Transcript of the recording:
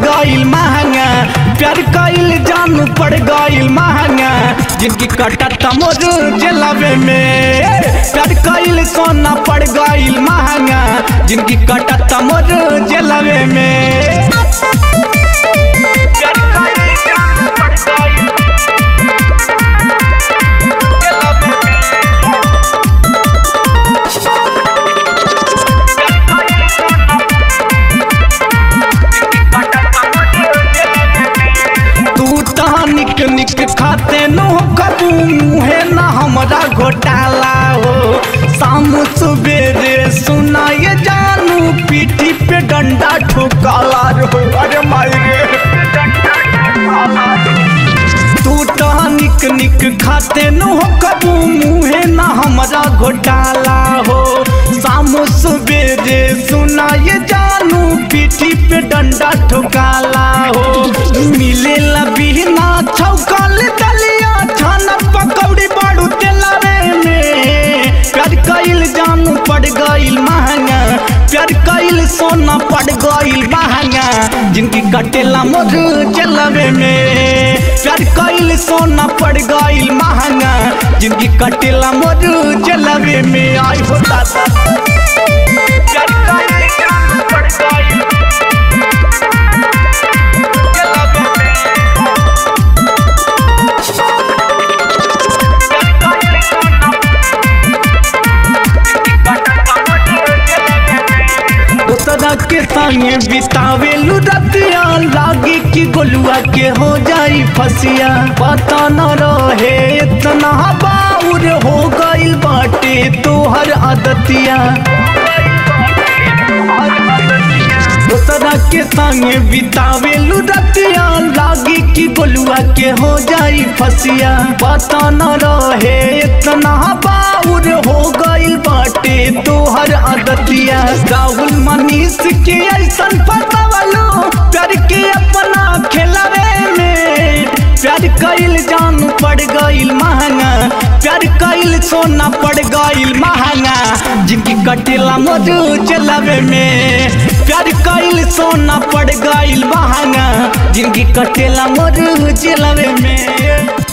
गईल महंगा प्यार कईल जानू पड़ गईल महंगा जिनकी कटत मोर जलवे में प्यार कईल सोना पड़ गईल महंगा जिनकी कटत मोर जलवे में प्यार कईल जानू पड़ गईल जलवे में। तू तो निक निक खाते नो कबू मुहे ना हमरा घोटाला हो शाम सुबेरे सुनाए जानू पीठी पे डंडा ठोकाला रो अरे माई रे तू तो निक निक खाते नो कबू मुहे ना हमरा घोटाला हो शाम सुबेरे सुनाए जानू पीठी पे डंडा ठोकाला हो मिले बिना छौकल दलिया छाना पकौड़ी बाड़ू तेलावे में प्यार कईल जानू पड़ गईल महंगा प्यार कईल सोना पड़ गईल महंगा जिनकी कटेला मोर जलवे में प्यार कईल सोना पड़ गईल महंगा जिनकी कटेला मोर जलवे में आई हो दादा प्यार कईल जानू पड़ गईल जलवे में दोसरा के संगे बितावेलू रतिया लागी कि गोलुआ के हो जाई फसिया पता न रहे इतना बाउर हो गइल बाटे तोहर आदतिया दोसरा के संगे बितावेलू रतिया लागी कि गोलुआ के हो जाई फसिया पता न रहे इतना बाउर हो गइल बाटे तोहर आदतिया राहुल मनीष के ऐसन पतावलो प्यार के अपना खिलावे में प्यार कईल जानू पड़ गईल महंगा प्यार कईल सोना पड़ गईल महंगा जिनकी कटेला मधु चलावे में प्यार कईल सोना पड़ गईल महंगा जिनकी कटेला मधु चलावे में